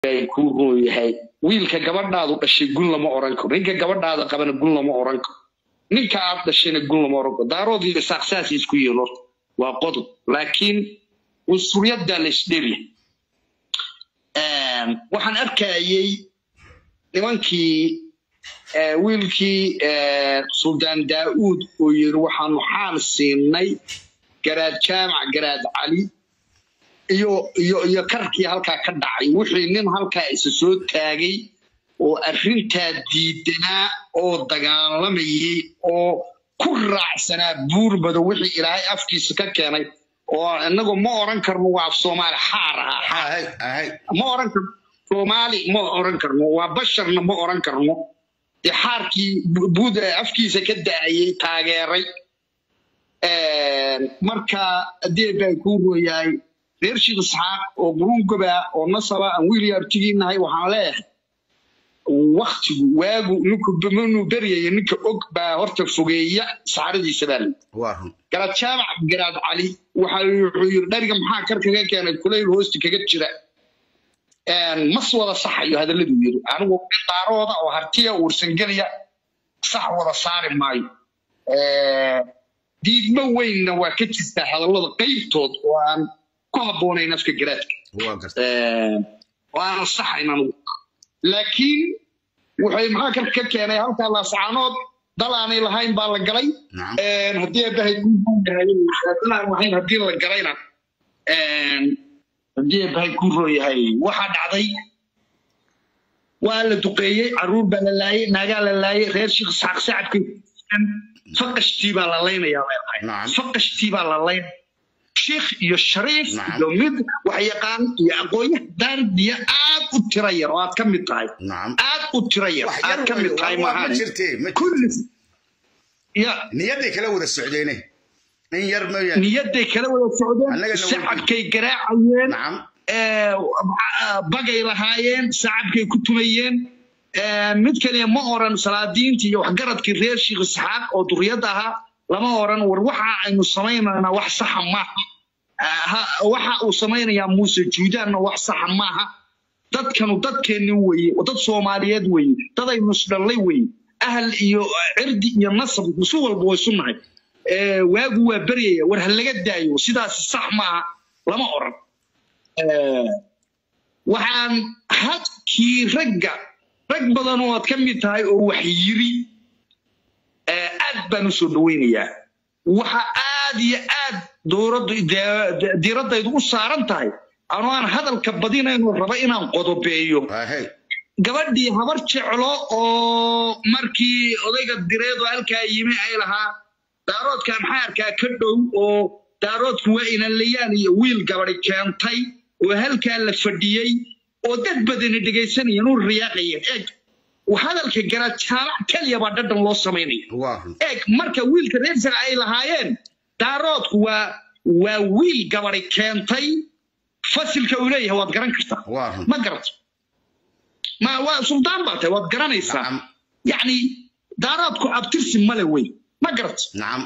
ay kuu roon yahay wiilka gabadhaadu dhashay gun lama oran karo ninka gabadhaada qabana gun lama oran karo ninka aad dhashayna gun lama oran karo daarood iyo saaqsaas isku yihiin horta waa qodob laakiin cunsuriyaddaa la isdherya waxaan arkayay nimankii eh, wiilkii eh, suldaan daa'uud oo yiri waxaanu xaal siinay garaad jaamac garaad cali iyo iyo iyo karkii halkaa ka dhacay wixii nin halkaa isa soo taagay oo arrintaa diidanaa oo dagaalamayay oo ku raacsanaa buurbado wixii ilaahay afkiisa ka keenay oo inagu ma oran karno waa af soomaali xaar ahaa xaar ahay ahay ma oran karno soomaali ma oran karno waa basharna ma oran karno dee xaarkii bu- buud afkiisa ka da'ayay taageeray marka adeer baa kuu rooyahay reer shiikh isxaaq oo guruungoba oo nasaba aan wiil yaabtigiinahay waxaan leeyahay waktigu waagu ninku manuu beryaya ninka og baa horta fogeeya saxaradiisa baa lii waa run garaad jaamac garaad cali waxa wuxuu yiri dhariga maxaa kar kaga keenay kulayl hoosta kaga jira mas wada saxayo hadalladuu yiri anigu qaarooda oo hartiya uursangelaya sax wada saari maayo diidmo weynna waa ka jirtaa hadallada qaybtood oo aan ku habboonayn afka garaadka waa garta oo aanan saxayn anigu laakiin waxay maxaa kar ka keenay halkaa laasacaanood dal aanay lahayn baa la galay nacam haddii abahay kuyahay haddii la galayna haddii abahay ku rooyahay waxaa dhacday waa la duqeeyey caruur baa la laayey naagaa la laayey reer shiikh isxaaq sacabkay faqashtii baa la laynayaa leedahay Nacam. faqashtii baa la laynaya shiikh iyo shariif Nacam. iyo mid wax yaqaan iyo aqoonyaha daardiya aad u tira yar oo aad ka mid tahay nacam aad u tira yar wax aad yar ka mid tahay ma maahan jirtee ma kulli ya niyaday kala wada socdeene in yar mooyaan niyadday kala wada socdeen Annagana sacabkay garaacayeen nacam ee, bagay lahaayeen sacabkay ku tumayeen ee, mid kaliya ma oran salaadiintii iyo waxgaradkii reer shiikh isxaaq oo duriyadda ahaa lama oran war waxa aynu samaynaynaa wax saxa maaha Ah, ha- waxa uu samaynayaa muuse juudaanna wax saxa maaha dadkanu dadkeenni weeye oo dad soomaaliyeed weeye dad aynu isdhallay weeye ahal iyo cirdi iyo nasab si walba way su nahay Eh, waagu waa beryaya war ha laga daayo sidaas sax maaha lama oran Eh, waxaan hadkii ragga rag badan oo aad ka mid tahay oo wax yiri eh, aad baan u soo dhawaynayaa waxa aad iyo aad dowladdu de- de- diiradaydu u saaran tahay anoo aan hadalka badinayno raba inaan qodobeeyo ahay gabadhii habar jeclo oo markii odayga direedu halkaa yimi ay lahaa daaroodka maxaa arkaa ka dhow oo daaroodku waa inalayaan iyo wiil gabadhi keentay oo halkaa la fadhiyey oo dad badani dhegaysanayeen u riyaaqayeen eeg hadalka garaad jaamac keliya baa dhadhan loo samaynaya waa run eeg marka wiilka reer sar ay lahaayeen daaroodku waa waa wiil gabadhi keentay fasilka uu leeyahay waad garan kartaa waa run ma garato ma waa suldaan baa tahay waad garanaysaa nacam yacni daaraadku abtirsi male wey ma garato nacam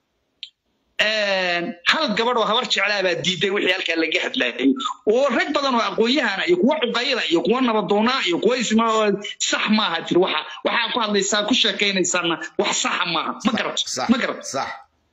hal gabadh oo habar jeclaa baa diiday wixii halkaa laga hadlayay oo rag badan oo aqoon-yahana iyo kuwa cuqayla iyo kuwa nabadoonaa iyo kuwa isma oo sax maaha jir waxa waxaa ku hadlaysaa ku sheekaynaysaana wax saxa maaha ma garato sax ma garato sax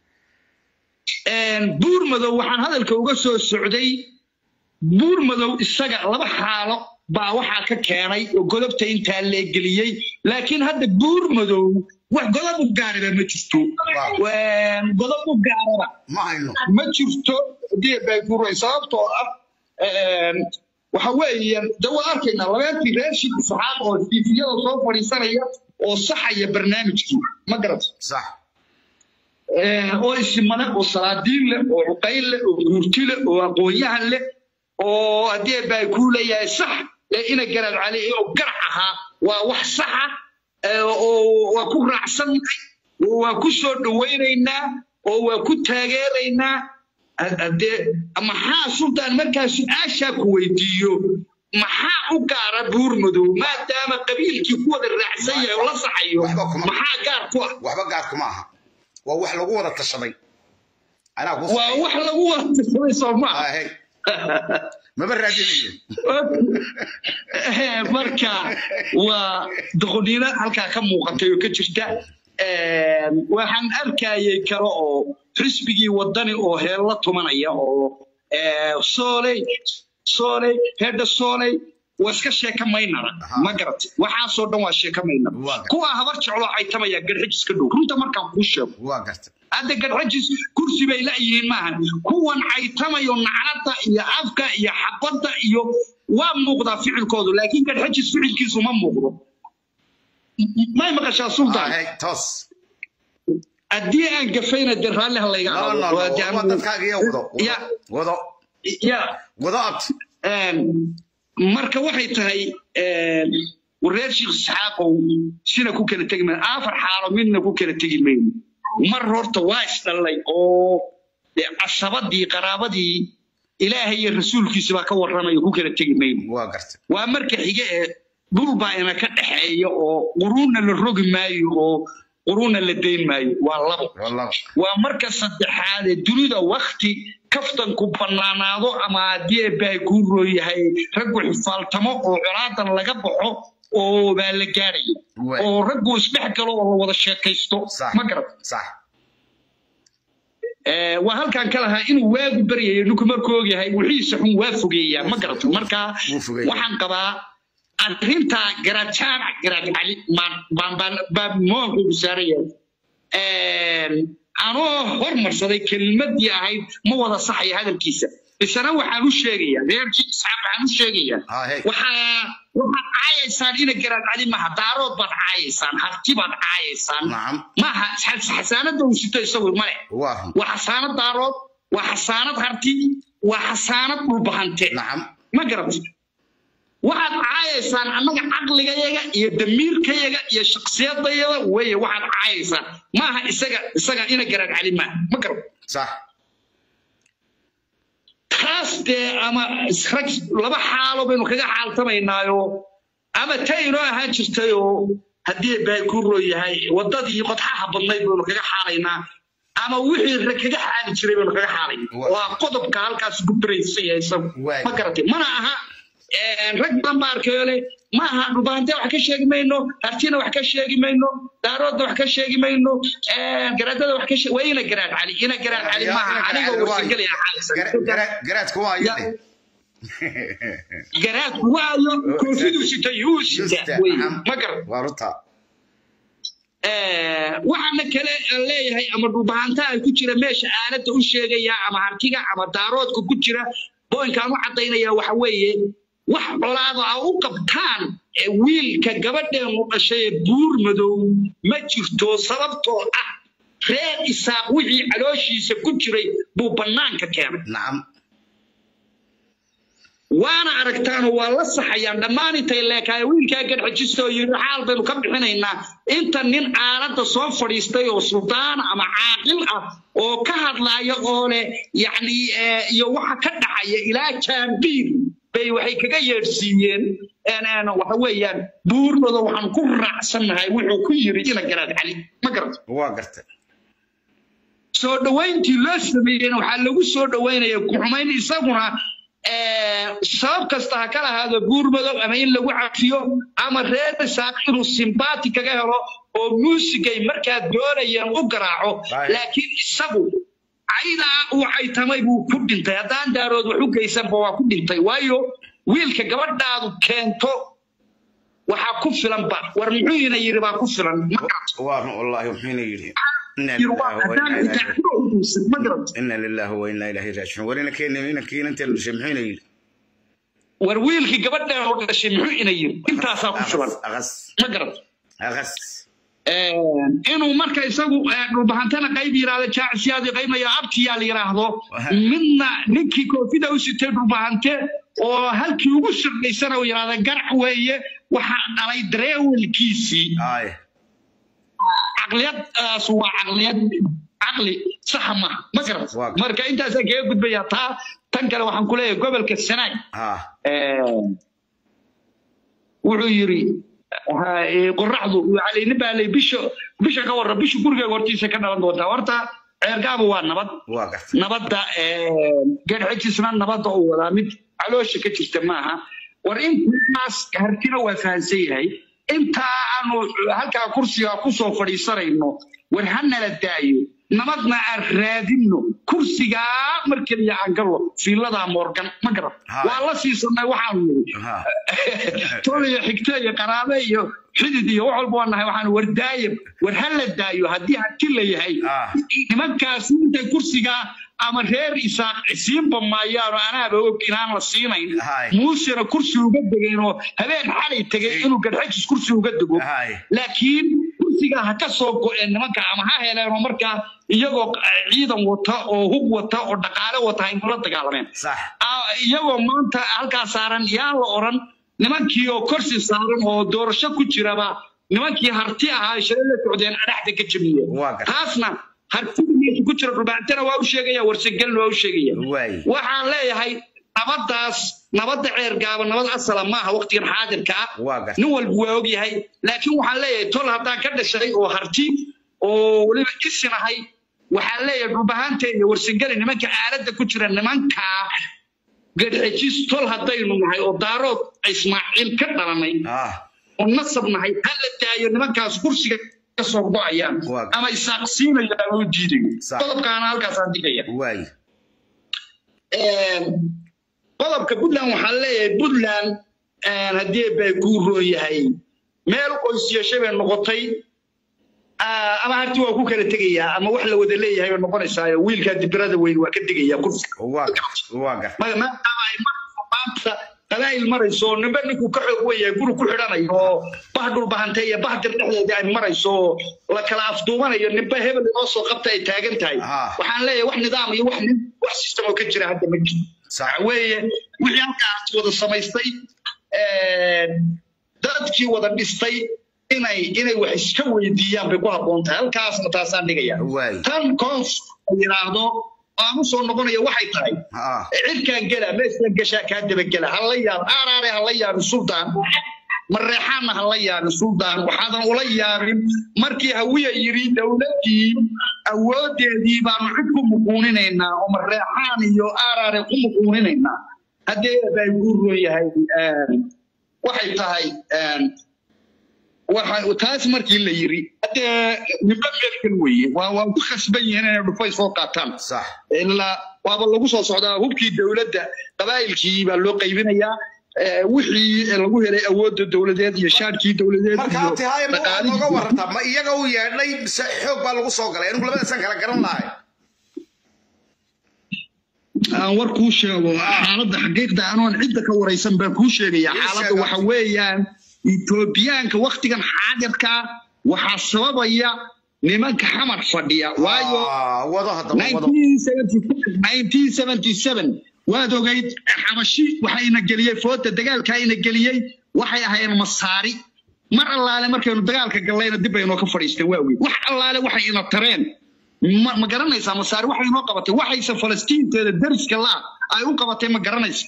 buur madow waxaan hadalka uga soo socday buur madow isaga laba xaalo baa waxaa ka keenay oo godobta intaa leegeliyey laakiin hadda buur madow wax godob u gaaraba ma jirto Een, godob u gaaraba ma hayno ma jirto hadii bay guray sababtoo ah een, waxa weeye de waa arkaynaa labeentii reer shik saxaab oo tiifiyada soo fadhiisanaya oo saxaya barnaamijkii ma garato sax oo isimane oo salaadiin leh oo cuqayn leh oo guurti leh oo aqoon-yahan leh oo haddii baa kuu leeyahay sax ee ina garaad cali inuu garac ahaa waa wax saxa ee, oo waa ku raacsannahay oo waa ku soo dhowaynaynaa oo waa ku taageeraynaa Ha- haddee maxaa sultaan markaa su-aashaa ku weydiiyo maxaa u gaara buur madow maadaama qabiilkii ku wada raacsan yahay oo la saxayo Waxba kuma- maxaa gaar ku ah waxba gaarku ma aha waa wax lagu wada tashaday anaa ku waa wax lagu wada tashaday soo maaha ahay maba raadinayo marka waa doqoniino halkaa ka muuqatay oo ka jirta waxaan arkayay kale oo xisbigii wadani oo heella tumanaya oo sooley sooley hedha sooley waa iska sheeka maynara ma garatay waxaasoo dhan waa sheeka maynara Waa. kuwa habar jecloo caytamaya garxijis ka dhow runta markaan kuu sheego waa garta hadda garxajis kursi bay la'yihiin maahan kuwan caytamayo naclada iyo afka iyo xabadda iyo waa muuqdaa ficilkoodu laakiin garxajis ficilkiisu ma muuqdo may maqashaa sultaan Hey, toos haddii aan gafayna dee raalli ha layga no no qaado no Waa dee waa anigu- dadkaaga iyo wado Ya. wado ya wado abti een, marka waxay tahay een, wareer sheekh isxaaqow sina ku kala tegi mayno afar xaalo midna ku kala tegi mayno mar horta waa isdhallay oo dee casabadii qaraabadii ilaahay iyo rasuulkiisa baa ka warramaya ku kala tegi mayno waa garta waa marka xige ee dhul baa ina ka dhexeeya oo quruunna la rogi maayo oo quruunna la dayn maayo waa labo wallahi waa marka saddexaad ee dunida wakti kaftanku bannaanaado ama haddii eebbahay kuu rooyahay raggu xifaaltamo oo colaadan laga baxo oo baa la gaadhaya Waay. oo raggu isdhex galo oo la wada sheekaysto sax ma garat sax Eh, waa halkaan ka lahaa inuu waagu baryayo ninku markuu ogyahay wixiisa xun waa fogeeyaa ma garato marka Wuu fogeeyaa. waxaan qabaa arrinta garaad jaamac garaad cali baan baan baan baan moonkugu saaran yahay anoo hormarsaday kelimadii ahayd ma wada saxaya hadalkiisa isana waxaan u sheegayaa reerkii isxaaq waxaan u sheegayaa Ah, hey. waxaa waxaad caayaysaan ina garaad cali maha daarood baad caayaysaan harti baad caayaysaan nacam maaha xasaanada uu sito isagu male waa run waa xasaanad daarood waa xasaanad harti waa xasaanad dhulbahante nacam ma garat waxaad caayaysaan annaga caqligayaga iyo damiirkayaga iyo shaksiyadayada weye waxaad caayaysaan maaha isaga isaga ina garaad cali maaha ma garat sax taas dee ama rag laba xaalo baynu kaga xaaltamaynaayo ama ta inoo ahaan jirtay oo haddii baa ku rooyahay waddadii qodxaha badnayd baynu kaga xaalaynaa ama wixii rag kaga xaali jiray baynu kaga xaalaynaa Wa- waa qodobka halkaas ku baraysaya isagu Waay. ma garatay mana aha rag badan baa arkayo le ma aha dhubaante wax ka sheegi mayno hartina wax ka sheegi mayno daaroodna wax ka sheegi mayno garaadada wax ka sheegi waa ina garaad cali ina garaad cali maaha aniga warsagelaya garaadku waa Ya. yade garaad waayo koofidu sita yuu sita wey ma garan waa runta waxaana kale aan leeyahay ama dhubaantaha ku jira meesha aaladda u sheegaya ama hartiga ama daaroodka ku jira boynkaan u cadaynaya waxa weeye wax colaado a u qabtaan ee wiilka gabadheenu dhashay ee buur madow ma jirto sababtoo ah reer isaaq wixii calooshiisa ku jiray buu bannaanka keenay nacam waana aragtaanoo waa la saxayaan dhammaan intay leekaay wiilkaa gadxajista oo yidhi xaal baynu ka bixinaynaa inta nin aaladda soo fadhiistay oo suldaan ama caaqil ah oo ka hadlaaya oo leh yacni eh, iyo waxa ka dhacaya ilaa jaambiir bay waxay kaga yeedhsiiyeen een, een, waxa weeyaan buurmada waxaan ku raacsannahay wuxuu ku yidhi ina garaad cali ma garata waa gartay soo dhowayntii loo sameeyeyna waxaa lagu soo dhowaynaya ku-xumayn isaguna eh, sabab kasta ha ka lahaado buur madow ama in lagu cafiyo ama reer isaaq inuu simbaati kaga helo oo muusigay markaa doonayeen u garaaco Right. laakiin isagu caydaa uu caytamay buu ku dhintay haddaan daarood wax u geysanba waa ku dhintay waayo wiilka gabadhaadu keento waxaa ku filanba war muxuu ina yidhi baa ku filan ma garato waa run wallaahi wuxuuna yidhi Inna yidhi waa lillahi wa haddaan inna intaa ilaihi- ku dhowdhowsan ma garato inna lillahi wa inna ilaahi raajicuun war inankeena inankiina inta la dhashay muxuuna yidhi war wiilkii gabadhaan oo dhashay muxuu ina yiri intaasaa ku filan aqas ma garat aqas inuu marka isagu eh, dhulbahantana qayb yiraahdo jaacisiyaad qaybnayo abtiyaa la yiraahdo Waha. midna ninkii koofida u sitay dhulbahante oo halkii ugu sirdaysana uu yiraahdo garac weeye waxaa dhalay dareewelkiisii ay caqliyadaas waa caqliyad caqli saxa maaha ma garat Waa. marka intaasaan kaga gudbayaa taa tan kale waxaan ku leeyahay gobolka sanaag ha wuxuu yiri ha- ee, qoraxdu calayni baa lay bisha bisha ka warra bisha gurigayga hortiisa ka dhalan doontaa horta ceergaaba waa nabad waa gartay nabadda geedxejisna nabadda uu wadaa mid caloosha ka jirta maaha war intaas hartina waa fahansan yahay intaa aanu halkaa kursiga kusoo fadhiisanayno war ha nala daayo nabadna aan raadinno kursigaa mar keliya aan gallo fiiladaa moorgan ma garan Haa. waa la siisanay waxaanu niri ha tol iyo xigto iyo qaraabe iyo xidid iyo wax walba waa nahay waxaan war daayo war ha la daayo haddii hanti la yahay Ah. nimankaas intay kursigaa ama reer isaaq siinba maayaano anaaba og inaan la siinayn Hay. muusena kursi uga degeen oo habeen xalay tegay inuu gadxajis kursi uga dego Hay. laakiin kursiga ha ka soo go-een nimanka ama ha heleenoo markaa iyagoo ciidan wata oo hub wata oo dhaqaale wata ay kula dagaalameen sax Ah, iyagoo maanta halkaa saaran yaan la oran nimankii oo korsi saaran oo doorasho ku jiraba nimankii harti ahaa shalay la socdeen adhaxda ka jabiyeen Waa gartay. taasna hartida meesha ku jira dhulbaantana waa u sheegaya warsagelna waa u sheegaya waay waxaan leeyahay nabadaas nabadda ceer gaaba nabad asala maaha waqtigan xaadirka ah waa gartay nin walba waa ogyahay laakiin waxaan leeyahay tol haddaan ka dhashay oo harti oo weliba isin ahay waxaan leeyahay dhulbahaanta iyo warsangeli nimanka aaladda ku jira nimankaa gadxejis tol haddaynu nahay oo daarood ismaaciil ka dhalanay ah oo nasab nahay ha la daayo nimankaas kursiga ka soo go-ayaan Waa. ama isaaqsiinayaan oo diidayo Sax. qodobkaana halkaasaan digaya waay qodobka puntland waxaan leeyahay puntland haddii bay kuu roon yahay meel qoys yeeshay bay noqotay ah, ama harti waa ku kala tegayaa ama wax la wada leeyahay bay noqonaysaa wiilkaa dibirada weyn waa ka tegaya kursiga waa gartay waa gartay Ma- maadaama ay marayso maanta qabaa'il marayso oo ninba ninkuu ka xoog weyn yahay guri ku xidhanayo oo bah dhulbahantay iyo bah dir dhexdeeda ay marayso oo la kala afduumanayo ninba hebel inoo soo qabta ay taagan tahay Ah. waxaan leeyahay wax nidaam iyo wax nin wax system oo ka jira hadda ma jiro sax waxa weeye wixii halkaas wada samaystay een, dadkii wada dhistay inay inay wax iska weydiiyaan bay ku habboon tahay halkaasna taasaan dhigaya waay tan koons la yidhaahdo aan u soo noqonaya waxay tahay ah cirkaan gela meeshaan gashaa kaa dabagela hala yaab aaraare hala yaabin suldaan mareexaanna hala yaabin suldaan waxaadan ula yaabin markii hawiya yidhi dowladdii awoodeedii baanu cid ku muquuninaynaa oo mareexaan iyo aaraare ku muquuninaynaa haddee bay guuroon yahay een, waxay tahay een, waxa taas markii la yiri haddee nimba meelkan weeye waa waa ku khasban yihiin inay dhufay soo qaataan sax ilaa waaba lagu soo socdaa hubkii dowladda qabaa'ilkii baa loo qaybinayaa Eh, wixii lagu helay awoodda dowladeed iyo shaarkii dowladeed marka iyo abti haye ma waxaad dhaqaalihii nooga warantaa ma iyaga u yeedhay mise xoog baa lagu soo galay anigu labadaasaan kala garan lahay aan war kuu sheego xaaladda xaqiiqda anoon cidda ka waraysan baan kuu sheegaya Ii xaaladda sheeg, waxa Abdi. weeyaan etoobiyaanka waktigan xaadirka waxaa sababaya nimanka xamar fadhiya waayo Ah, wado haddaba wado 1977 waad ogayd xabashi waxayna geliyey foota dagaalka ina geliyey waxay ahaayeen masaari mar allaale markaynu dagaalka gallayna dib baynoo ka fadhiisteen waa ogeyd wax allaale waxay ina tareen ma ma garanaysaa masaari waxay inoo qabatay waxayse falastiinteeda dariska la ay u qabatay ma garanaysa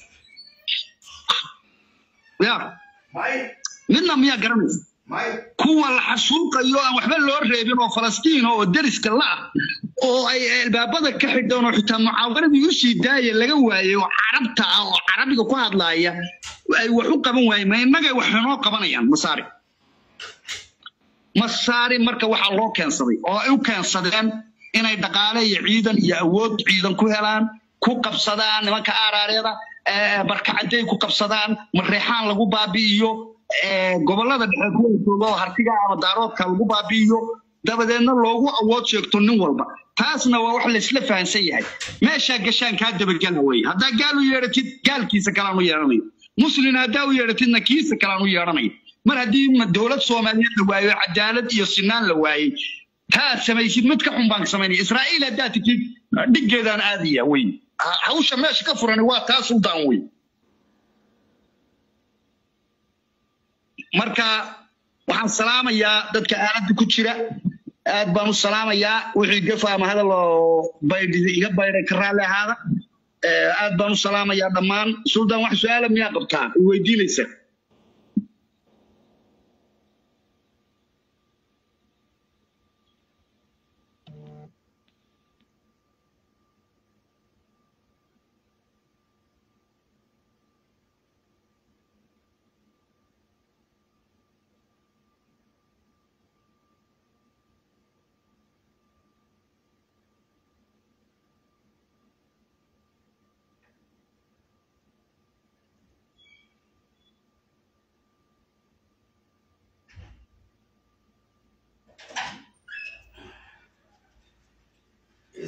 ya may midna miyaa garanaysa may kuwa la xasuuqayo aan waxba loo reebin oo falastiin oo deriska la ah oo ay albaabada ka xidheen oo xitaa mucaawaradii usii daaya laga waayey oo carabta ah oo carabiga ku hadlaaya ay wax u qaban waayeen ma innagay wax inoo qabanayaan masaari masaari marka waxaa loo keensaday oo ay u keensadeen inay dhaqaale iyo ciidan iyo awood ciidan ku helaan ku qabsadaan nimanka aaraareeda eh, barkacaday ku qabsadaan mareexaan lagu baabi'iyo eh, gobollada dhexe kuwa jooga oo hartiga ama daaroodka lagu baabi'iyo dabadeedna loogu awood sheegto nin walba taasna waa wax laysla fahansan yahay meeshaa gashaan kaa dabagela weye haddaa gaal u yeedhatid gaalkiisa kalaan u yeedhanayo muslin haddaa u yeedhatidna kiisa kalaan u yeedhanayo mar haddii ma- dowlad soomaaliyeed la waayo cadaalad iyo sinaan la waayey taad samaysid mid ka xun baan samaynaya israa'iil haddaad titid dhiggeedaan aadaya wey Ha- hawsha meesha ka furan waa taas u daan wey marka waxaan salaamayaa dadka aaladda ku jira aad baan u salaamayaa wixii gafa ama hadal oo baydhi iga baydhay ka raalli ahaada Eh, aad baan u salaamayaa dhammaan suldaan wax su-aala miyaa qabtaa i weydiinaysa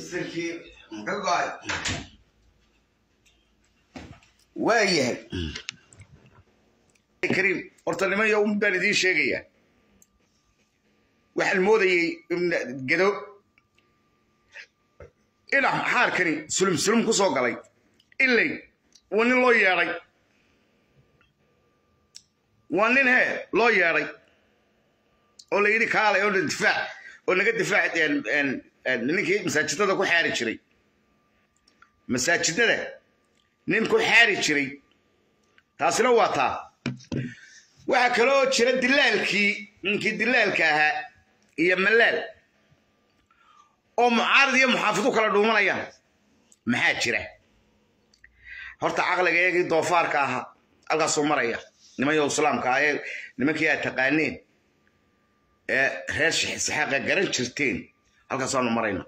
waayahay kariim horta niman yo baan idiin sheegayaa waxaan moodayey gado ina xaarkani sulum sulum ku soo galay ilay waa nin loo yeedhay waa nin hee loo yeedhay oo la yidhi kaalay oo difaac oo naga difaac ninkii masaajidada ku xaari jiray masaajidada nin ku xaari jiray taasina waa taa waxaa kaloo jira dilaalkii ninkii dilaalka ahaa iyo malaal oo mucaarad iyo muxaafidu kala dhuumanayaan maxaa jira horta caqliga iyagii doofaarka ahaa halkaasuu maraya nimanyo islaamka ah ee nimankii aad taqaaneen ee reer shixisxaaqa garan jirteen halkaasaanu marayna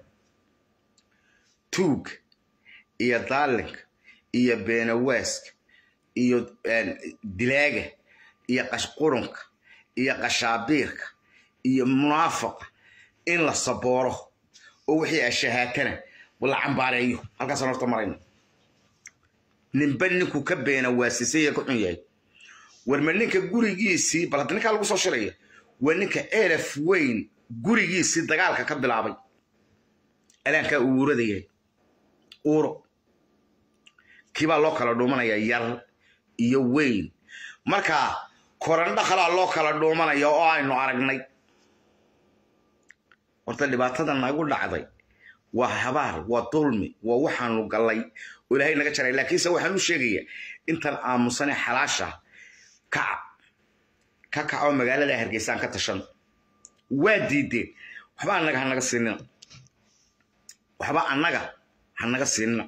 tuug iyo daalinka iyo beenawaaska iyo dilaaga iyo qashqurunka iyo qashaabiirka iyo munaafaqa in la sabooro oo wixii ashahaatana la cambaareeyo halkaasaan horta marayna ninba ninkuu ka beena waasisay ee ka xun yahay warma ninka gurigiisii bal hadda ninkaa lagu soo shiraya waa ninka elef weyn gurigiisii dagaalka ka bilaabay alaankaa uurada yahay uuro kiibaa loo kala dhuumanaya yar iyo weyn marka korandho kalaa loo kala dhuumanaya oo aynu aragnay horta dhibaatada nagu dhacday waa habaar waa dulmi waa waxaanu gallay oo ilaahay naga jaray laakiinse waxaan u sheegayaa intan aamusane xalaasha kaca ka kac oo magaalada hargeysaan ka tashan waa diideen waxba annaga hanaga siinina waxba annaga hanaga siinina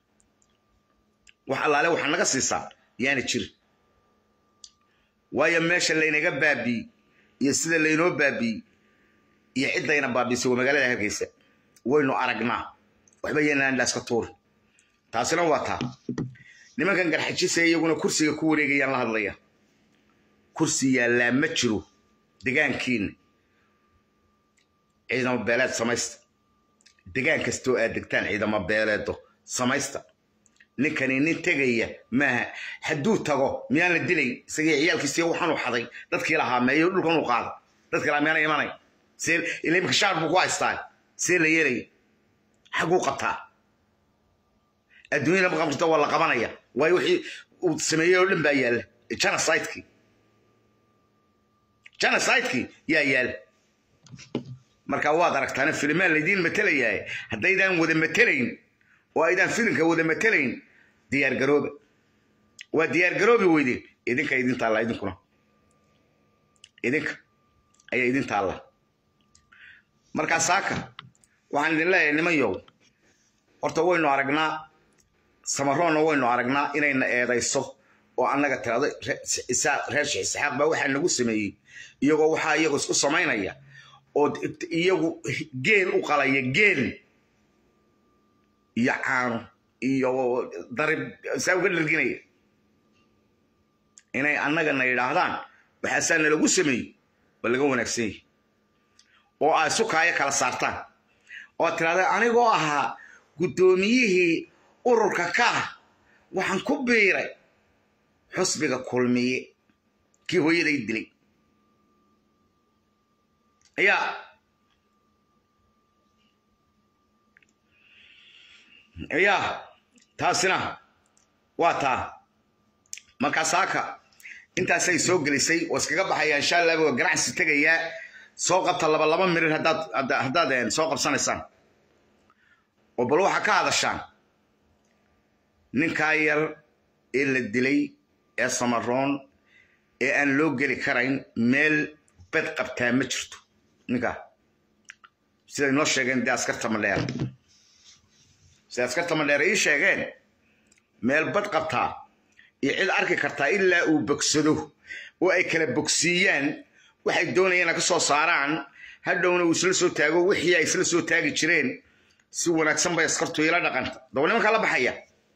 wax allaale waxa naga siisaa yaana jirin waayo meesha laynaga baabiiyey iyo sida laynoo baabiiyey iyo ciddayna baabiisay waa magaalada hargeysa waynu aragnaa waxba yanaandhaaska tuuri taasina waa taa nimankan garxajisa iyaguna kursiga ku wareegayaan la hadlaya kursi yaallaa ma jiro degaankiina ciidamo beeleed samaysta degaan kastoo aad degtaan ciidamo beeleedo samaysta ninkani nin tegaya maaha hadduu tago miyaan la dilay isagii ciyaalkiisiy waxaanu xaday dadkii lahaa meeyo dhulkan u qaada dadkii lahaa miyaana imanay see ila imika shaar buu ku haystaa see la yeelaya xagguu qabtaa adduunyada maqamrita waa la qabanaya waayo wixii uu sameeyey oo dhan baa yaalla genocidekii genocidekii yaa yaalla marka waad aragtaana filimaan laydiin matelayaa haddaydaan wada matelayn oo aydaan filimka wada matelayn diyaar garooba waa diyaar garoobi weydeen idinka idin taalla idinkuna idinka ayaa idin taalla markaa saaka waxaan idin leeyahay niman yow horta waynu aragnaa samaroonna waynu aragnaa inayna eedayso oo annaga tirado reer sheekh isxaaq baa waxaa nagu sameeyey iyagoo waxaa iyagu isku samaynaya oo iyagu geel u qalaya geel iyo caano iyo darib saa uga dharginaya inay annagana yidhaahdaan waxaasaa nalagu sameeyey waa laga wanaagsan yahi oo ay sukaayo kala saartaan oo tirahda anigoo ahaa guddoomiyihii ururka ka ah waxaan ku biiray xusbiga kulmiye kii hooyaday dilay ayaa ayaa taasina waa taa markaa saaka intaasay soo gelisay oo iskaga baxaya insha allah waa ganacsi tegayaa soo qabta laba laba mirir haddaad haddaad soo qabsanaysaan oo bal waxaa ka hadashaan ninkaa yar ee la dilay ee samaroon ee aan loo geli karayn meel bed qabtaa ma jirto ninkaa siday noo sheegeen dee askarta madheer siday askarta madheer ii sheegeen meel bad qabtaa iyo cid arki kartaa ilaa uu bogsado oo ay kala bogsiiyaan waxay doonayeen ka soo saaraan hadhowna uu isla soo taago wixii ay isla soo taagi jireen si wanaagsan bay askartu ila dhaqanta daba nimankaa la baxaya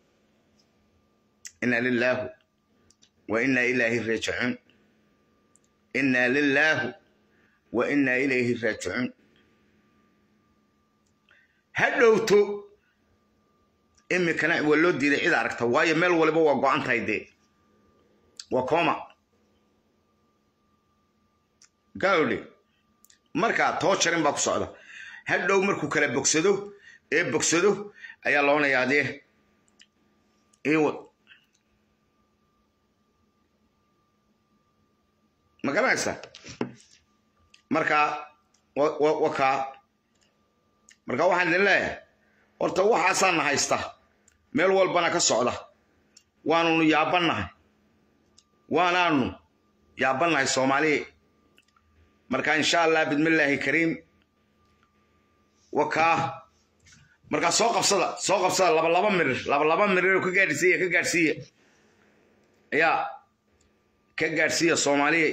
inna lilaahu wa inna ilaahi raajicuun inna lilaahu wa inna ilayhi raajicuun ha dhowto imikana waa loo diiday cid aragta waayo meel waliba waa go-an tahay dee waa kooma gawdhe markaa too jarin baa ku socda ha dhow markuu kala bogsado ee bogsado ayaa loonayaa dee iwad ma garanaysaa markaa wakaa marka waxaan idin leeyahay horta waxaasaana haysta meel walbana ka socda waanunu yaabannahay waanaanu yaabannahay soomaaliya marka insha allah bidmillaahi kariim wakaa markaa soo qabsada soo qabsada laba laba mirir laba laba mirir ka gaadhsiiya ka gaadhsiiya yaa ka gaadhsiiya soomaaliya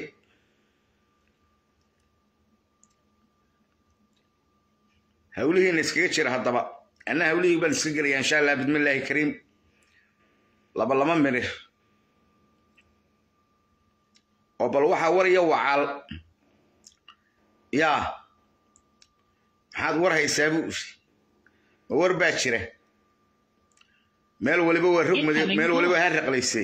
hawlihiina iskaga jira haddaba anna hawlihii baan iska gelaya insha allah bidmillaahi kariim laba laba mirir oo bal waxaa waraya wacaal yaa maxaad war haysaa buu ma war baa jira meel waliba waa rogmade meel waliba ha raqlaysay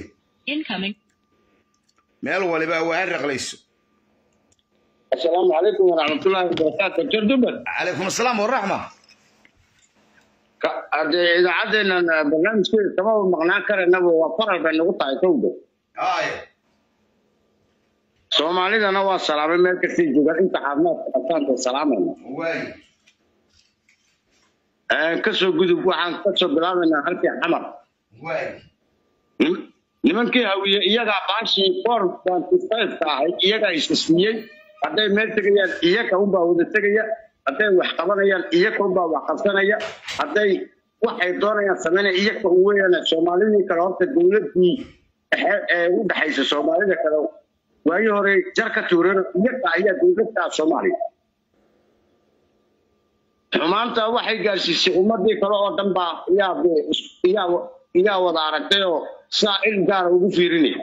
meel waliba waa ha raqlayso السلام عليكم ورحمة الله وبركاته جردبر calaykum asalaam waraxma إذا عدنا برنامج كده تمام مقنع كرنا وفرق بين نقطة كودة ay soomaalida waa salaamay meel kastii joogaan inta caafimaadka qabtaanta salaamayna waay kasoo gudub waxaan kasoo bilaabaynaa halkii xamar waay Nim- nimankii hawiye iyagaa baashii four twenty five ka ahayd iyagaa isismiyey hadday meel tegayaan iyaga unbaa wada tegaya hadday wax qabanayaan iyaga unbaa wax qabsanaya hadday waxay doonayaan samaynaya iyaga u weeyaan soomaalidii kale horta dowladii dhexe ee u dhexaysa soomaalida kale waagii hore jar ka tuureen iyaga ayaa dowladda soomaaliya xumaanta waxay gaarsiisay ummadii kale oo dhan baa yaa yaa yaa wada aragtay oo saa il gaara ugu fiirinaya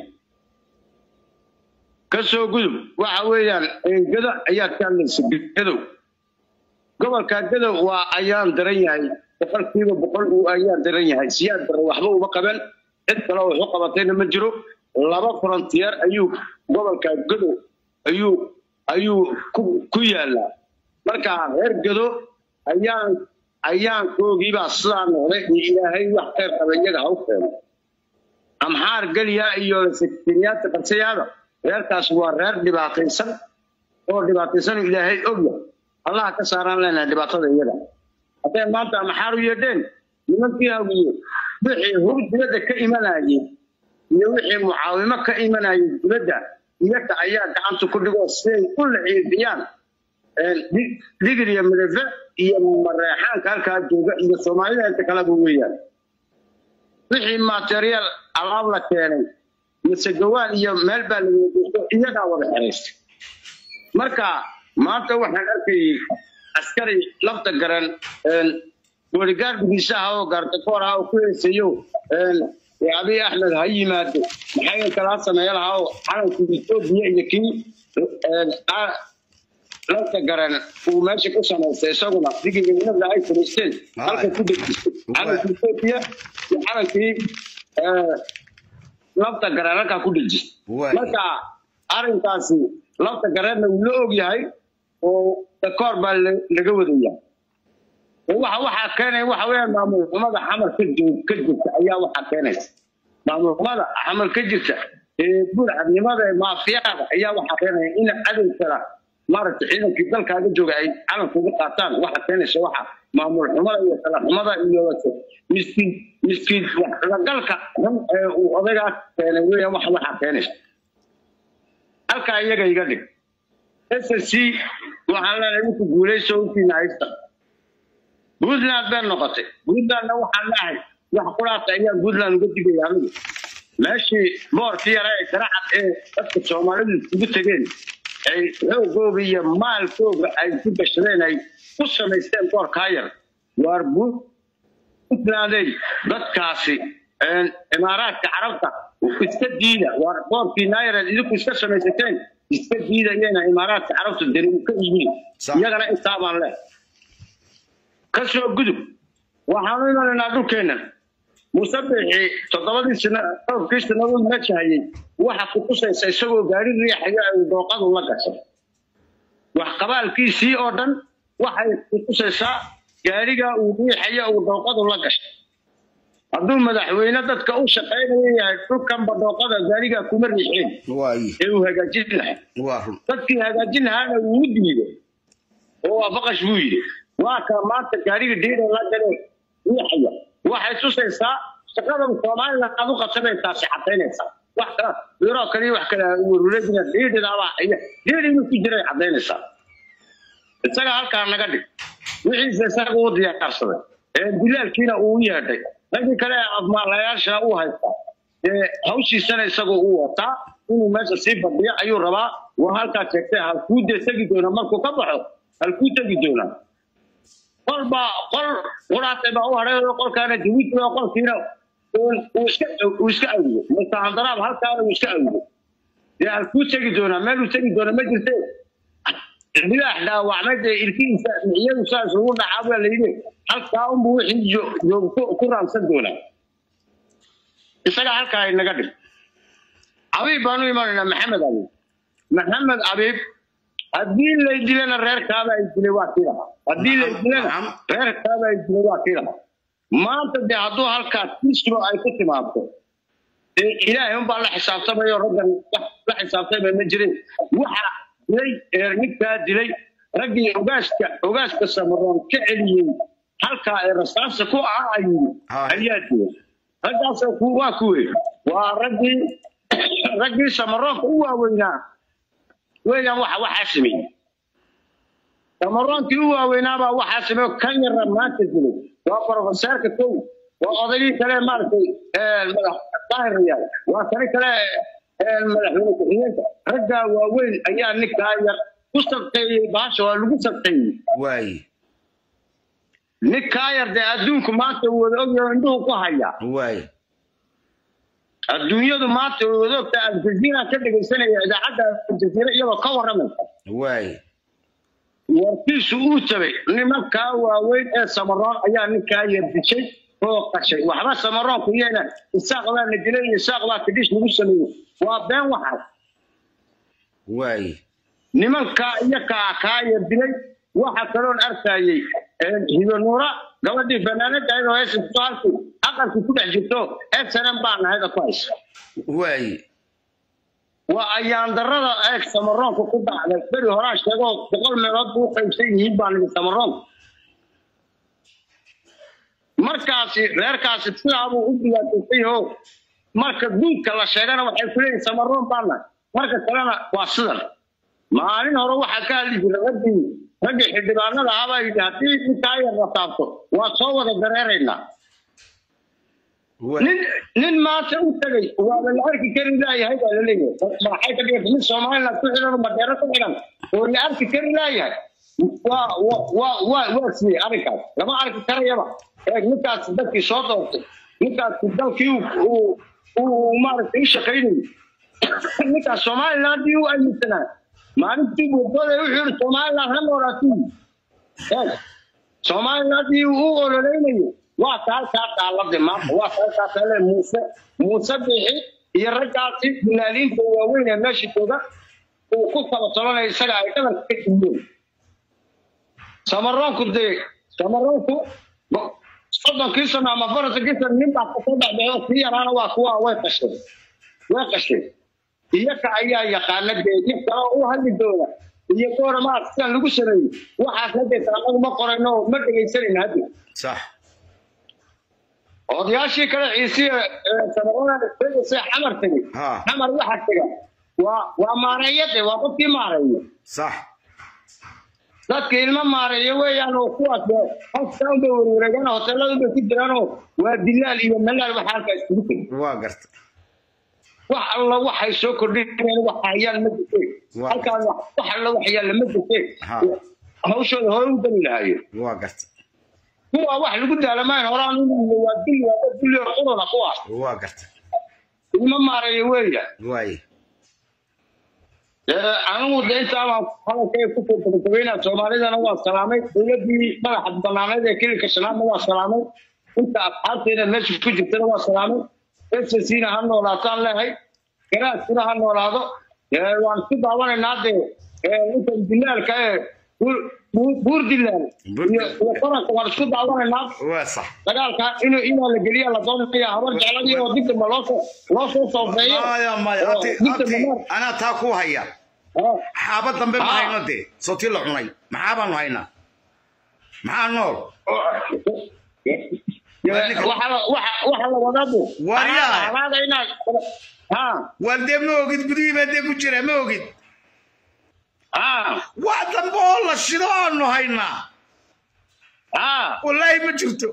kasoo gudub waxa weeyaan gado ayaa ka hadlaysa gadow gobolka gadow waa ayaan daran yahay boqolkiiba boqol uu ayaan daran yahay siyaad daran waxba uma qaban cid kale oo waxu qabatayna ma jiro laba frontier ayuu gobolka gadow ayuu ayuu ku ku yaalaa marka reer gado ayaan ayaan koogiibaa sidaa noqday in ilaahay wax khayr qaba iyaga ha u keeno amxaar geliya iyo sekretariyaadka qarsayaada reerkaas waa reer dhibaataysan oo dhibaataysan oo ilaahay ogya allaha ka saaraan leenahay dhibaatada iyada hadday maanta amxaar u yeedheen nimankii hawiye wixii hur dibadda ka imanayay iyo wixii mucaawimo ka imanayay dibadda iyaga ayaa gacanta ku dhigoo siday u laciifiyaan digir iyo midafe iyo mareexaanka halkaa jooga iyo soomaalida inta kaleba weeyaan wixii material alaab la keenay mise gawaan iyo meel baa la wadagesto iyagaa wada xeraystay marka maanta waxaan arkayay askari lafta garan booligaardigiisa ah oo gaardakoor ah oo ku heesayo abiy axmed ha yimaado maxay kalaa sameeya lahaa oo calankii etoobiya iyo kii lafta garan uu meesha ku samaystay isaguna digiga ay fariisteen halka ku dejistay calankii etoobiya iyo calankii lafta garan halkaa ku dejistay Waay. marka arrinkaasi lafta gareerna wuu la og yahay oo dakoor baa la- laga wadaya waxa waxaa keenaya waxa weeyaan maamul xumada xamar ka joog ka jirta ayaa waxaa keenaysa maamul xumada xamar ka jirta ee burcadnimada ee maafiyada ayaa waxaa keenaya in cadow kala maaragtay ciidankii dalkaaga jooga ay calanka uga qaataan waxa keenaysa waxa maamul xumada iyo kala xumada iyo miskiin miskiin waxlagalka xun ee uu odaygaas keenay weeyaan waxa waxaa keenaysa halkaa iyaga iga dhig ssc waxaan leenahay wixii guulayso wixii haysta puntland bay noqotay puntlandna waxaan leehay wax quraata ayaa puntland uga digaya anigu meeshii boorkii yara ee garacad ee dadka soomaalidu isugu tegeen ay xoogooga iyo maalkooga ay ku gashadeen ay ku samaysteen boorkaa yar waar puntlanday dadkaasi imaaraadka carabta iska diida waar boorkii naired idinku iska samaysateen iska diida iyana imaaraadka carabta deri ka iibin Sax. iyagana intaa baan leh ka soo gudub waxaanu imanaynaa dhulkeenna musabixi toddobadii sano dhowrkii sannadood meesha hayay waxa ku tusaysa isagoo gaari riixayo ay dooqadu la gashay wax qabaalkiisii oo dhan waxay ku tusaysaa gaariga uu riixayo uu dooqadu la gashay hadduu madaxweyne dadka u shaqaynayo yahay dhulkanba dooqada gaariga kuma riixeen waaye ee uu hagaajin lahaa waa run dadkii hagaajin lahaana wuu u diiday oo waa faqash buu yidhi waa kaa maanta gaariga dhiida la gale riixaya waxay tusaysaa shaqadan somaliland aad u qabsanaysaasi cadaynaysaa wax kala biro kale iyo wax kale waruuradina dhiidhidaabaa iyo dhiidhi inuu ku jiray cadaynaysaa isaga halkaa naga dhig wixiisa isaga uu diyaarsaday ee dilaalkiina uu u yeedhay raggii kale ee afmaalayaasha uu haystaa ee hawshiisana isagoo uu wataa inuu meesha sii fadhiyo ayuu rabaa waa halkaa sheegtay halkuu dee tegi doona markuu ka baxo halkuu tegi doonaa qol baa qol quraatay baa u hadhay oo qolkaana jawiid oo qolkiina uu iska uu iska awdo mustahandaraab halkaana uu iska awdo dee halkuu tegi doonaa meeluu tegi doona ma jirte bilaax dhaawacmay dee ilkihiisa miciyadu saas ugu dhacaa baa layidhi halkaa unbuu wixii jo- joogto ku raamsan doonaa isaga halkaa inaga dhig abiib baanu imanaynaa maxamed abiib maxamed abiib haddii lay dilana reerkaaba ay dilay waa kii lahaa haddii lay dilana Nacam. reerkaaba ay dilay waa kii lahaa maanta dee hadduu halkaa tisro ay ku timaado dee ilaahay unbaa la xisaabtamayo raggan wax la xisaabtamay ma jirin waxa dilay ee ninkaa dilay raggii ogaaska ogaaska samaroon ka celiyey halkaa ee rasaasa ku ah ayuu Haa. ayaa dilay raggaasoo ku waa kuwe waa raggii raggii samaroonka u waaweynaa weeyaan waxa waxaa sameeyey samaroonkii u waaweynaabaa waxaa sameeyo kan yarra maanta dilay waa profeseerka kow waa odaygii kale maaragtay ee, madax daahirayaal waa kani kale ee, madaxweyne ku-xigeenka raggaa waaweyn ayaa ninkaa yar ku sabteeyey bahasha waa lagu sabteeyey waaye ninkaa yar dee adduunku maanta uu wada ogyaho indhuhu ku haya waaye adduunyadu maanta way wada ogtaa aljaziira ka dhegaysanaya idaacadda aljaziira iyadoo ka warramaysa waaye warkiisu uu tabay nimankaa waaweyn ee samaroon ayaa ninkaa yar dishay oo qashay waxba samaroonku iyana isaaq baa la dilay iyo isaaq baa kadhish lagu sameeyey waa been waxaas waaye nimankaa iyo kaa kaa yar dilay waxa kaloon arkayey hibanuura gabadhii fanaanada ahayd oo heesaysto halkii aqalkii ku dhex jirto snm baa nahayd oo ku haysa waaye waa ayaan darada eeg samaroonka ku dhacday beri horaa sheego boqol meelood buu u qaybsan yihiin baa nidi samaroonka markaasi reerkaasi sidaabuu u dhibaataysay oo marka duudka la sheegana waxay ku leeyihin samaroon baa nahay marka kalena waa sidan maalin hore waxaa ka hadli jiray raggii raggii xildhibaanada ahabaa yidhi haddii ninkaa yar la taabto waa soo wada dareeraynaa waaye nin nin maanta u tegay waaba la arki kari laayahay baa laleeyahay maxay ka dhigata nin somaliland ku xidhan oo madeero ku xidhan oo la arki kari laayahay waa waa waa waa waa siiyey arrinkaas lama arki karayaba eeg ninkaas dadkii soo doortay ninkaas dalkii uu uu uu maaragtay u shaqaynayay ninkaas somalilandii u aaminsanaa maalintii boodbooday wuxuu yidhi somaliland ha noolaatii eeg somalilandii uu u ololeynayo waa ka halkaa daalade maanta waa ka halkaa kale muuse muuse bixi iyo raggaasi dilaaliinta waaweyn ee meesha jooga uu ku kala tolanayo isaga ay dhabanka ka jimiyeen samaroonku dee samaroonku bo- soddonkii sano ama afartankii sano nin baa kasoo dhexdhexay oo kii yaraana waa kuwa way qasheen way qasheen iyaga ayaa yaqaana dee dib kale oo u hadli doona iyo goora maa sidan lagu sameeyey waxaas haddeeta anagu ma qorayno oo ma dhegaysanayno hadde صح odayaashii kale ciisiye samarada sheegaysa xamar tegey Ha. xamar waxa tega waa waa maareeyade waa qofkii maareeyo صح dadka ilmo maareeyo weeyaan oo kuwaas dee halkaa unbay werwareegaan hoteelada unbay ku jiraanoo waa dilaal iyo malaal waxa halkaa iskugu tegay واقرت wax alla waxay soo kordhinayaan wax hayaan ma jirteen Waa. halkaan wax wax alla wax yaalla ma jirteen Ha. hawshooda hore u dali lahayo واقرت kuwa wax lagu daalamayn horaan inuu waa dili waa dad dili oo quruna kuwaas واقرت ilmo maareeyo weeyaan واي anigu de intaabaan hadalkay ku gabagabeynaa soomaalidana waa salaamay dowladii madaxa banaaneed ee kililka shanaadna waa salaamay inta asxaabteena meesha ku jirtana waa salaamay ssina ha noolaataan leehay garaadkuna ha noolaado waan isku daawanaynaa dee intan dilaalka ee buur dilaal iyo qaranka waan isku daawanaynaa waa sax dagaalka inuu inaa la geliya la doonaya habar jecladii oo digdamba loosoo loo soo soofeeyo maya maya oo abti digdamba abti maar anaa taa ku haya ah, xaaba dambe ma Ah. hayno dee sotii la cunay maxaa baanu haynaa maxaa nool waxa la- waxa- waxa la wadaa bu Waryaa. halaada inaad ha waar dee ma ogid gudihii baa dee ku jira ma ogid ha wax dambe oo la shido aanu haynaa ha wallaahi ma jirto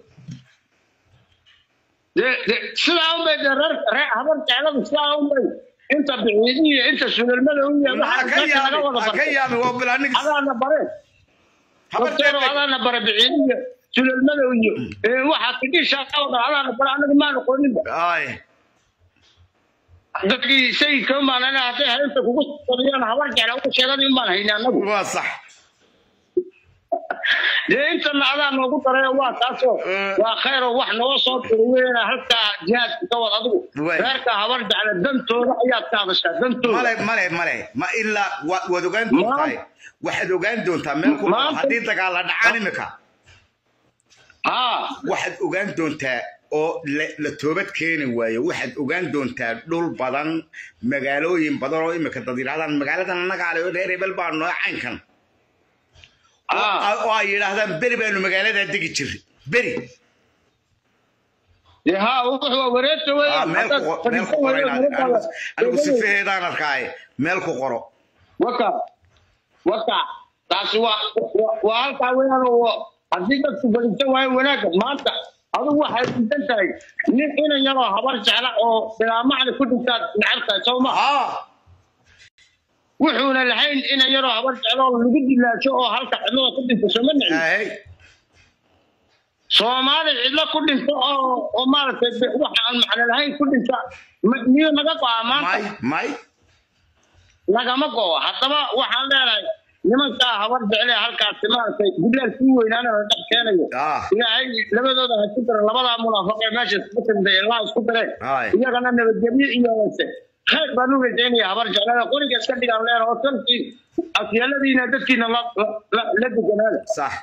de- de- sidaa unbay de reer reer habar jecladu sidaa unbay inta biciidiyo inta sulelmada u yahay ha ka waxa laga wada yaabi ha ka bartay yaabi waa bilaanigis adaana bare habar doctor jeebay adaana bare biciidiyo sulelmada iyo ee, waxaa tidhisha wada adaana bare anaga maan aqooninba ay dadkii sayidka umaan ana hadday haynta kugu sadiyaan habar jecla ugu sheegada umaan hayna anagu waa sax dee intana adaa noogu daray waa taasoo Eh. waa khayr oo wax noo soo turweena halkaa jihaadka ka wad adigu Waay. reerka habar jecla dantooda ayaad ka hadashaa dantooda male male male ma ilaa wa- waad ogaan doontaa waxaad ogaan doontaa meel ku Maanta- haddii dagaal la dhacaan imika haa waxaad ogaan doontaa oo la- la toobad keeni waayo waxaad ogaan doontaa dhul badan magaalooyin badan oo imika dad yidhahdaan magaaladan annaga ale reer hebel baa noo caynkan haa oo ay yidhaahdaan beri baanu magaaladaa degi jirray beri dee haa wuxuu waa wareegta Ah, weeyaan meel ku haddaad qor- meel ku fadhiisan qoro weydo inaad- nabadaada anigu- anigu sifaheedaan arkaaye meel ku qoro waka waka taasi waa waa- waa halkaa weeyaan oo haddii dadku fadhiisan waayo wanaagga maanta adigu waxay diidan tahay nin inan yaroo habar jecla oo bilaamacda ku dhintaad necab tahay soo ma haa wuxuuna lahayn inan yaroo habar jeclo oo lagu dilaasho oo halka cidlada ku dhinto sooma nicin ahey soomaali cidlo ku dhinto oo oo maaragtay de- waxa aan macno lahayn ku dhinta ma- miyuu naga go'aa maanta may may nagama go'o haddaba waxaan leenahay nimankaa habar jecle halkaasi maaragtay gudlaal kii weynaana la dhex keenayo ah ilaahay labadooda ha isku dara labadaa munaafaqee meesha isku timday ilaa isku dare Haay. iyagana nabadgelyo iyo wase khayr baan u rajaynaya habar jeclada qoriga iska dhigaan leen oo talkii afyeeladiina dadkiina la la- la la deganaada sax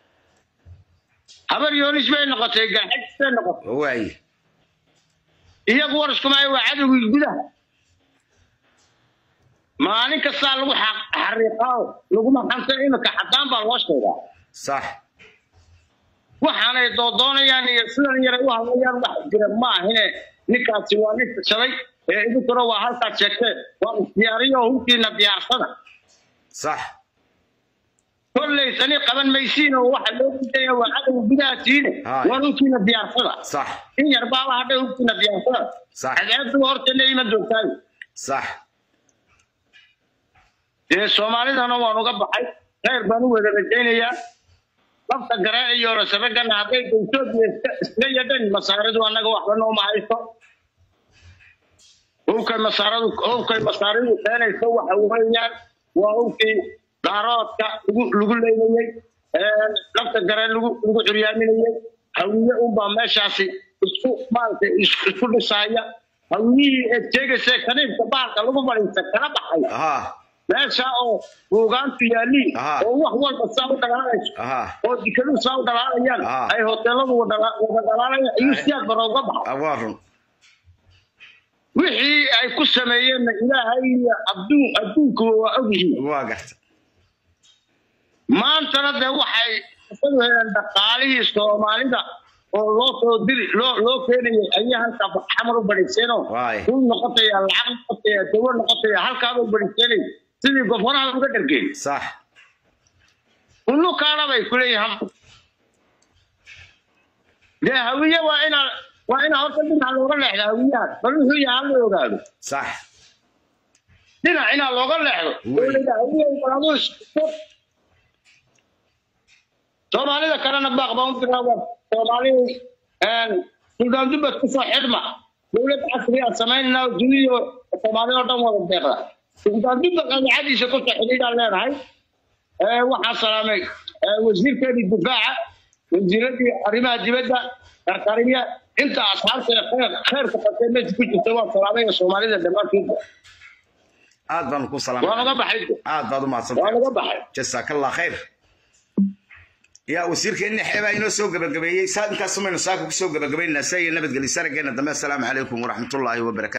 habar yoonis bay noqotay garxajis bay noqotay waaye iyagu war iskumaayo waa cadowgii gudaha maalin kastaa lagu xa- xariiqaa laguma xanta imika xadaan baa loo sheegaa sax waxaanay doodoonayaan iyo sidan yaray u hadlayaan wax jira ma ahine ninkaasi waa nin tashaday ee idinkuna waa halkaad sheegtee waa isdiyaariyo hubkiina diyaarsada sax kolley tani qaban maysiin oo waxa loo gudaya waa cadowga gudaha tiine Haay. waa hubkiina diyaarsada sax in yar baaba hadhay hubkiina diyaarsada Sax. cadceedu hortana ima joogtaayo sax dee soomaalidana waan uga baxay khayr baan u wada rajaynayaa lafta garaac iyo rasabagana hadday etoobiya iska iska yadhan masaaridu annaga waxba nooma haysto hubkay masaaradu hubkay masaaridu keenayso waxa weeyaan waa hubkii daaroodka lagu lagu leynayey lafta garaac lagu lagu curyaaminayey hawiye unbaa meeshaasi isku maaragtay is- isku dhisaaya hawiyihii eed sheegaysa kaniibka bahalka lagu fadhiista kala baxay aha meesha oo buugaantu yaaliin Aha. oo wax walba saa u dhalaalayso aha oo dikadu saa u dhalaalayaan Aha. ay hoteeladu wada wada dhalaalayaan ayuu siyaad bara uga baxa waa run wixii ay ku sameeyeenna ilaahay iyo adduun adduunkuba waa ogyihiin waa garta maantana dee waxay isadu heleen dhaqaalihii soomaalida oo loo soo diri loo loo keenayay ayay halkaa xamar u badhiseenoo Waay. dul noqotaya lacag noqotaya dawo noqotaya halkaaba u badhiseenay sidii gofanaha uga dhargeen sax unukaana bay ku leeyihin dee hawiye waa inaa waa inaa horta dhinac looga leexdo hawiyahan bal wuxuu yahay hala ogaado sax dhinac inaa looga leexdo Wey. oo la yidhaha hawiye baladu soomaalida kalena baaq baan u diraa waa soomaalidu suldaan dubbad kusoo xidhma dowlad casri aan samaynayna oo duniyo soomaalida oo dhan wada deeqda suldaanbidda qanacadiisa ku saxidhiidaan leenahay waxaa salaamay wasiirkeedii difaaca wasiiradii arrimaha dibadda karkarimiya inta asxaabta khayr khayrka qabtee meesha ku jirta waa salaamay soomaalida dhammaantoodba aad baan ku waa salaamay laga baxay aad baad u waa mahadsantahay laga baxay jasaakallah khayr yaa wasiirkeenni xeebaa inoo soo gabagabeeyey saa intaas maynu saaka ku soo gabagabaynaa saa iyo nabadgelyo sarageena dambe assalaamu calaykum waraxmatullaahi wabarakaatu